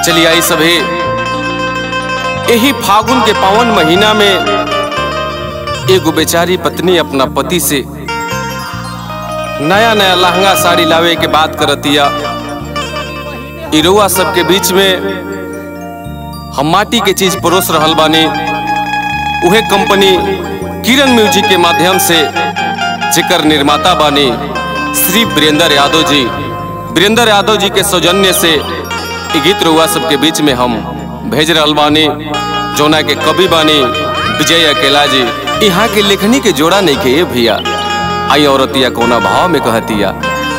चलिए आई सभी यही फागुन के पावन महीना में एगो बेचारी पत्नी अपना पति से नया नया लहंगा साड़ी लावे के बात करतिया इरुआ सबके बीच में हम माटी के चीज परोस रहल बानी उहे कंपनी किरण म्यूजिक के माध्यम से जेकर निर्माता बानी श्री वीरेंद्र यादव जी वीरेंद्र यादव जी के सौजन्य से इ गीत रुआ सबके बीच में हम भेज रहल बानी जोना के कवि बानी विजय अकेला जी यहाँ के लेखनी के जोड़ा नहीं के ये भैया आई औरतिया कोना भाव में कहतिया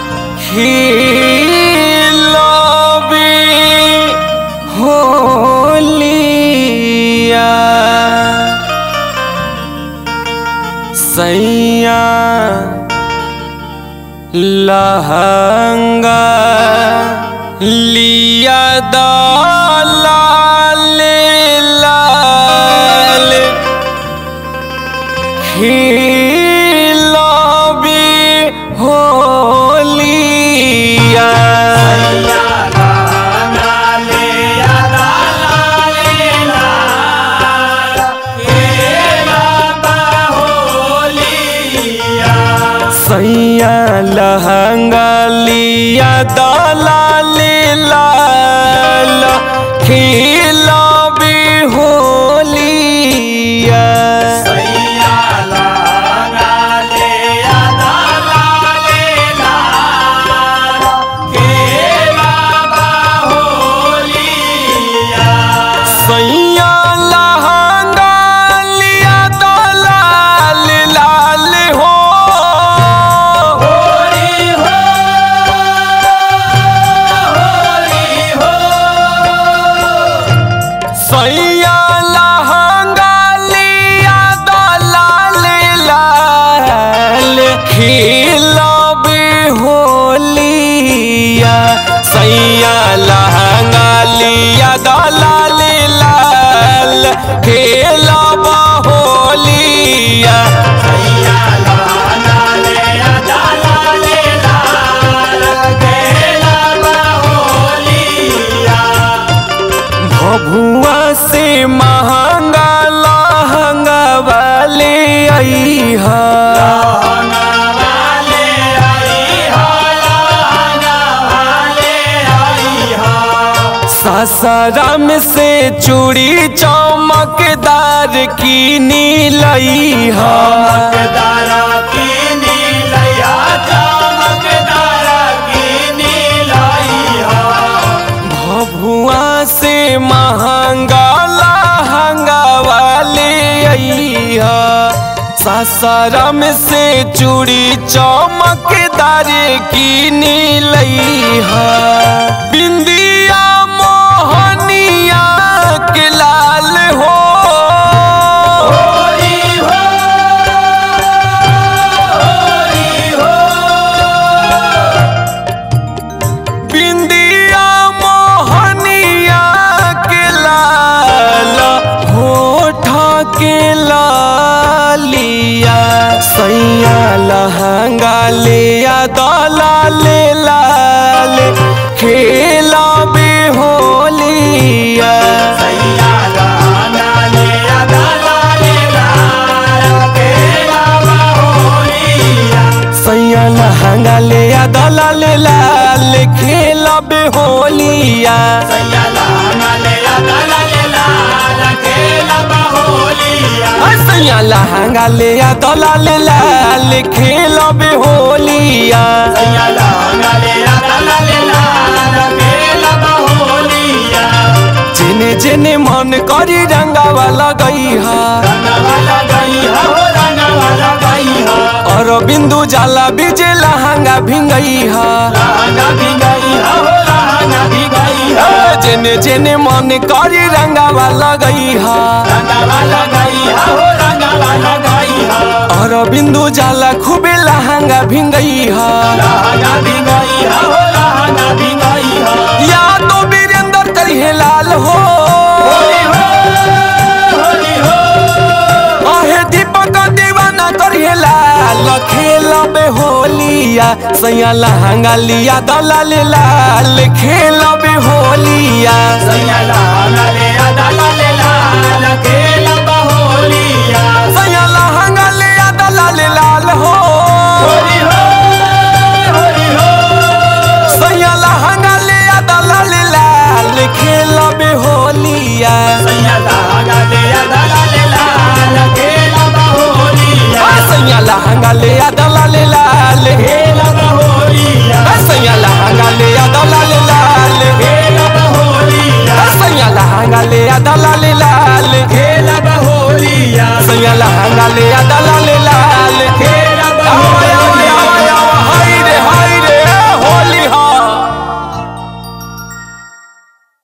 होलिया सैया लहंगा लिया दालाल लाल खिलाबी होलिया सैया लहंगा लिया दालाल लाल खिलाबी होलिया सैया लहंगा लिया दालाल लाल हो सैया लहंगा लिया दालाल लाल खिलाबी होलिया सैया लहंगा लिया दालाल लाल खिलाबा होलिया भभुआ से महंगा लहंगा वाले आई सासाराम से चूड़ी चमकदार की नीलई भभुआ से महंगा लहंगा वाले अइहा सासाराम से चूड़ी चमकदार की नीलैहा बिंदिया मोहनिया के लाल हो बिंदिया मोहनिया के लाल होठा के लालिया सैया लहंगा लिया दलाल लाल खेला भी होलिया सैया लहंगा लिया दलाल लाल खेला भी होलिया सैया लहंगा लिया दलाल लाल खेला भी होलिया जेने जेने मन करी रंगावा लगैहा और बिंदु जाला बीजे लहंगा भिंगैहा जेने जेने मन करी रंगावा लगैहा और बिंदु जाला खूबे लहंगा भिंगैहा या तो वीरेंद्र करिहे लाल हो आहे दीपक दीवान ना करिए लाल खेलब होलिया सैया लहंगा लिया दलाल लाल खेलब होलिया सैया लहंगा लिया दलाल लाल हो सैया लहंगा लिया दलाल लाल खेलब होलिया सैया लहंगा लिया दलाल लाल सैया लहंगा लिया दलाल लाल सैया लहंगा लिया दलाल लाल सैया लहंगा लिया दलाल